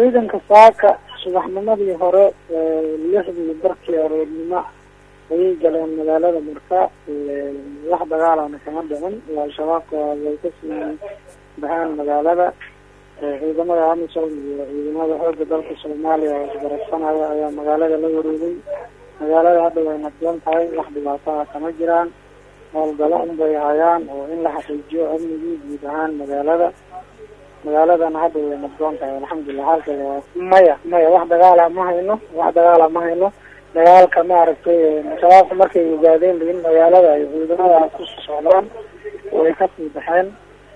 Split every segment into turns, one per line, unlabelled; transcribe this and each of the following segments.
ciidanka saaka subaxnimadii hore lixdii barkii aroornimo ayay galeen magaalada marka wax dagaalana kama dhicin al-shabaabka way kasii baxeen magaalada ciidamada amisom iyo ciidamada xooga dalka soomaaliya oo isgarabsanaya ayaa magaalada la wareegay magaalada hadda way nabdoon tahay wax dhibaataha kama jiraan howlgalo unbay hayaan oo in la xaqiijiyo amnigii guud ahaan magaalada magaaladana hadda way nabdoon tahay alxamdulilah halkeeda waa maya maya wax dagaala ma hayno wax dagaala ma hayno dagaalka maaragtay shabaabka markay ogaadeen in magaalada ay ciidamada ku socdaan way kasii baxeen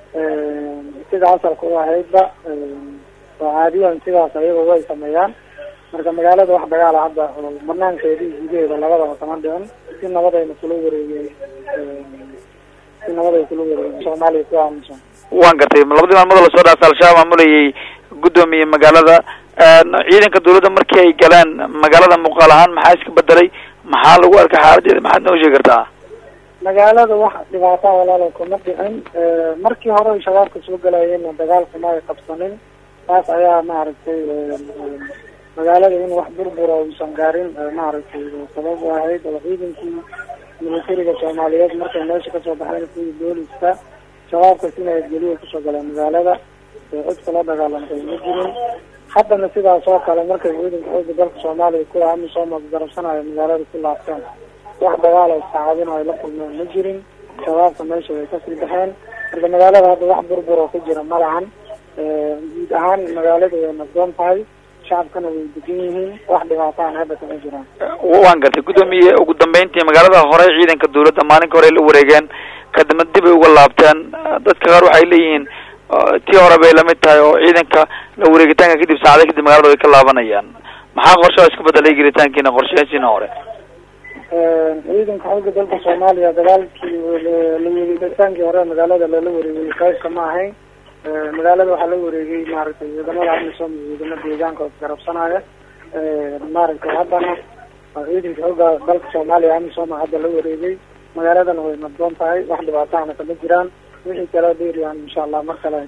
sida asalka u ahaydba oo caadiyan sidaas ayaga way sameeyaan marka magaalada wax dagaala hadda banaankeeda iyo gudaheeda labadaba kama dhicin si nabadayna kula wareegeen si nabaday kula wareegeen soomaaliya ku aamusan
waan gartay labadii maalmood lasoo dhaafay al-shabaab maamulayay guddoomiye magaalada ciidanka dawladda markii ay galeen magaalada muuqaal ahaan maxaa iska bedelay maxaa lagu arkay xaaladeeda maxaad noo sheegi kartaa
magaalada wax dhibaata walaalo kuma dhicin markii hore ay shabaabka soo galayeenna dagaalkuma ay qabsanin taas ayaa maaragtay magaalada in wax burbura uusan gaarin maaragtay sabab u ahayd oo ciidankii militariga soomaaliyeed markay meesha kasoo baxeen kuwii booliska shabaabka si nabadgeliya kusoo galeen magaalada cid kula dagaalantay ma jirin haddana sidaas oo kale markay ciidanka xooga dalka soomaaliya kuwa amisom garabsanaya magaalada ku laabteen wax dagaal oo saacadin ay la kulmeen ma jirin shabaabka meesha way kasii baxeen marka magaalada hadda wax burbur oo ka jira ma lahan guud ahaan magaalada way nabdoon tahay shacabkana way degan yihiin wax dhibaataan hadda kama jiraan
waan gartay guddoomiye ugu dambeyntii magaalada hore ciidanka dawladda maalinka hore ay la wareegeen kadibna dib ay uga laabteen dadka qaar waxay leeyihiin tii hore bay lamid tahay oo ciidanka la wareegitaanka kadib saacada kadib magaalada way ka laabanayaan maxaa qorshaha isku bedelay gelitaankiina qorshayaashiina hore
ciidanka xooga dalka soomaaliya dagaalkii la wareegitaankii hore magaalada lala wareegay qaybka ma ahayn magaalada waxaa la wareegay maaragtay ciidamada amisom iyo ciidamada deegaanka oo isgarabsanaya maaragtay haddana ciidanka xooga dalka soomaaliya amisom hadda la wareegay magaaladana way nabdoon tahay wax dhibaatahana kama jiraan wixii kala dheeriyaan insha allah mar kale